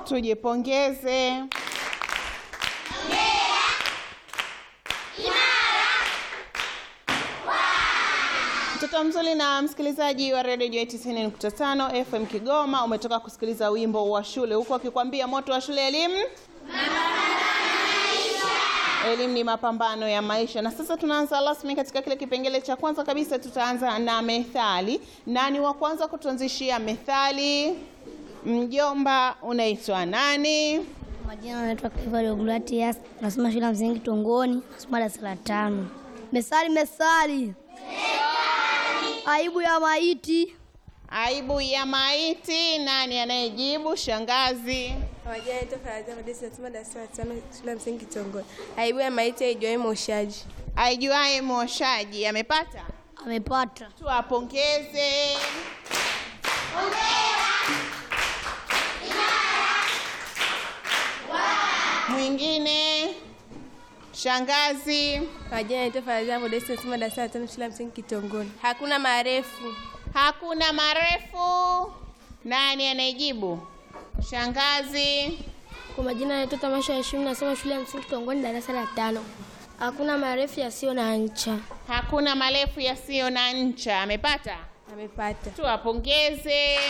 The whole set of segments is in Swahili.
tujipongeze. Mtoto mzuri na msikilizaji wa redio Joy 90.5 FM Kigoma, umetoka kusikiliza wimbo wa shule huku akikwambia moto wa shule elimu elimu ni mapambano ya maisha. Na sasa tunaanza rasmi katika kile kipengele cha kwanza kabisa, tutaanza na methali. Nani wa kwanza kutuanzishia methali? Mjomba, unaitwa nani? Majina anaitwa Clifford Ogulatias, nasoma shule ya msingi Tongoni, nasoma darasa la tano. Mesali, mesali, aibu ya maiti. Aibu ya maiti. Nani anayejibu? Shangazi. Majina yetu Faraja Modesti nasoma darasa la tano shule ya msingi Kitongoni. Aibu ya maiti haijuai moshaji. Aijuaye mwoshaji amepata, Amepata. tuwapongeze. Mwingine shangazi. Majina yetu Faraja Modesti nasoma darasa la tano shule ya msingi Kitongoni. Hakuna marefu. Hakuna marefu. Nani anayejibu? Shangazi. Kwa majina yanaitwa Tamasha ya Heshima, nasoma shule ya msingi Tongoni, darasa la tano. Hakuna marefu yasiyo na ncha. Hakuna marefu yasiyo na ncha. Amepata, Amepata. tuwapongeze.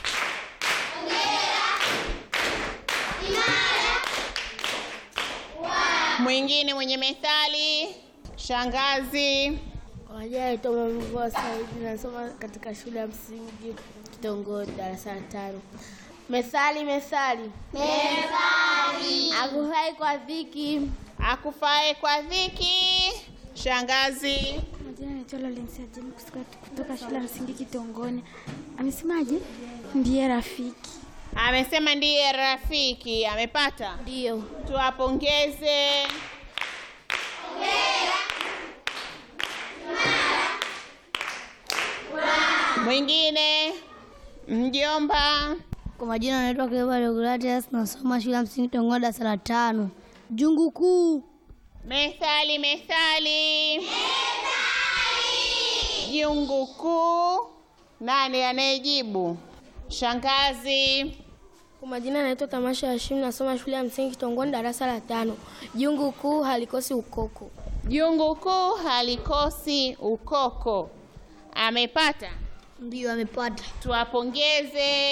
Mwingine mwenye methali, shangazi. Kwa majina yanaitwa Mamvua Saidi, nasoma katika shule ya msingi Kitongoni, darasa la tano. Methali, methali, methali, akufai kwa dhiki. Akufae kwa dhiki, shangazi. Majina naitwa Lawrence Ajeni kutoka shule ya msingi Kitongoni. Amesemaje? Ndiye rafiki. Amesema ndiye rafiki. Amepata, Ndio. tuwapongeze. Mwingine mjomba. Kwa majina anaitwa Clifford Ogulatias, nasoma shule ya msingi Tongoni, darasa la tano. Jungu kuu. Methali, methali, jungu kuu. Nani anayejibu? Shangazi. Kwa majina yanaitwa Tamasha ya Heshima, nasoma shule ya msingi Kitongoni, darasa la tano. Jungu kuu halikosi ukoko. Jungu kuu halikosi ukoko. Amepata, Ndio, amepata. tuwapongeze.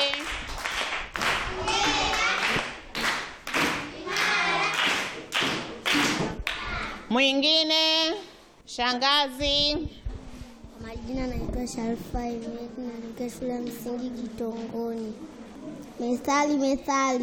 Mwingine shangazi. Kwa majina naitwa Sharifa Imet, natokea shule ya msingi Kitongoni. Methali, methali,